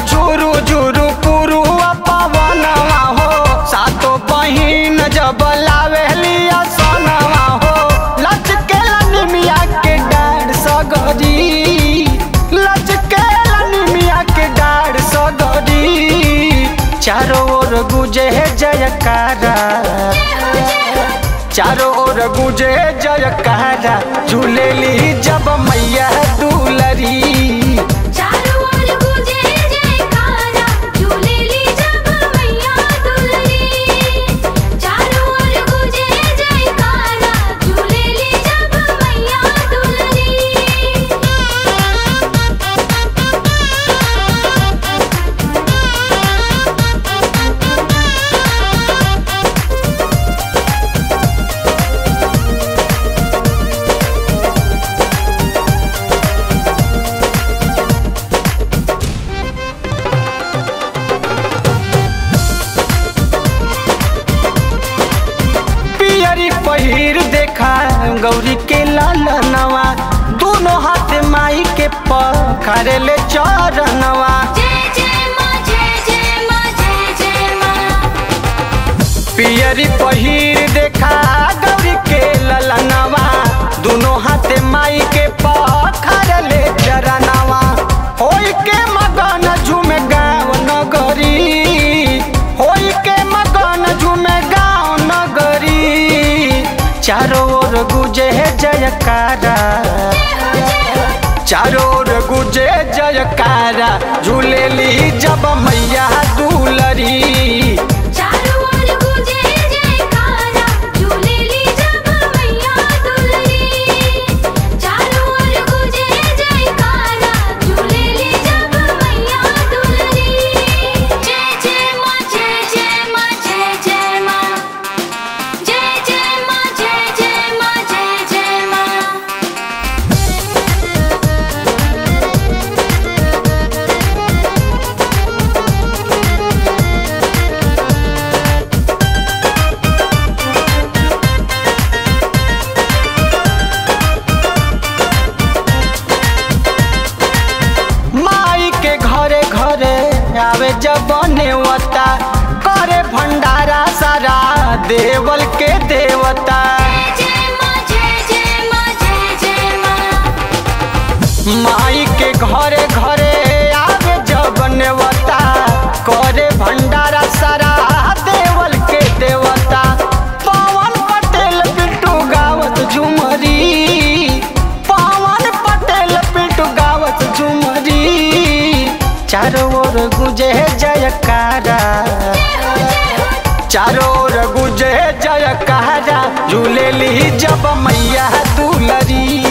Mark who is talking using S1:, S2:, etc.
S1: झुरु झुरु पुरु पवनवा हो सातो बहिन जब लावेलिया सनवा हो लचके लनिमिया के डाढ़ सगरी लचके लनिमिया के डाढ़ सगरी चारों ओर गुजे जयकारा चारों ओर गुजे जयकारा झूलेली जब मैया दुलरी
S2: चारों ओर गूंजे जयकारा झूलेली जब मैया दुलरी चारों ओर गूंजे जयकारा झूलेली जब मैया
S1: पियरी पहिर देखा गौरी के लालनवा दोनों हाथ माई के पखरे ले चरणवा
S2: जय जय माँ जय जय माँ जय जय माँ
S1: पियरी पहिर देखा गौरी के ललनवा दोनों हाथ माई के पखर ले चरणवा होई के मगन झूमे गाँव नगरी होई के मगन झूमे गाँव नगरी चारों ओर गुजे जयकारा चारों ओर गुजे जयकारा झूलेली जब मैया दुलरी
S2: चारों ओर गूंजे जयकारा झूलेली जब मैया दुलरी चारों ओर गूंजे जयकारा झूलेली जब मैया दुलरी जय जय माँ जय जय माँ जय जय माँ जय जय माँ जय जय माँ जय जय माँ
S1: माई के घरे घरे आवे जब नेवता करे भंडारा सारा देवल के देवता
S2: जय माँ जय जय माँ जय जय माँ
S1: माई के घरे घरे आवे जब नेवता करे भंडारा सारा देवल के देवता पवन पटेल पिट्टू गावत झुमरी पवन पटेल पिट्टू गावत झुमरी चारों ओर गुजे जयकारा चारों ओर गुजे जयकारा झूलेली जब मैया दुलरी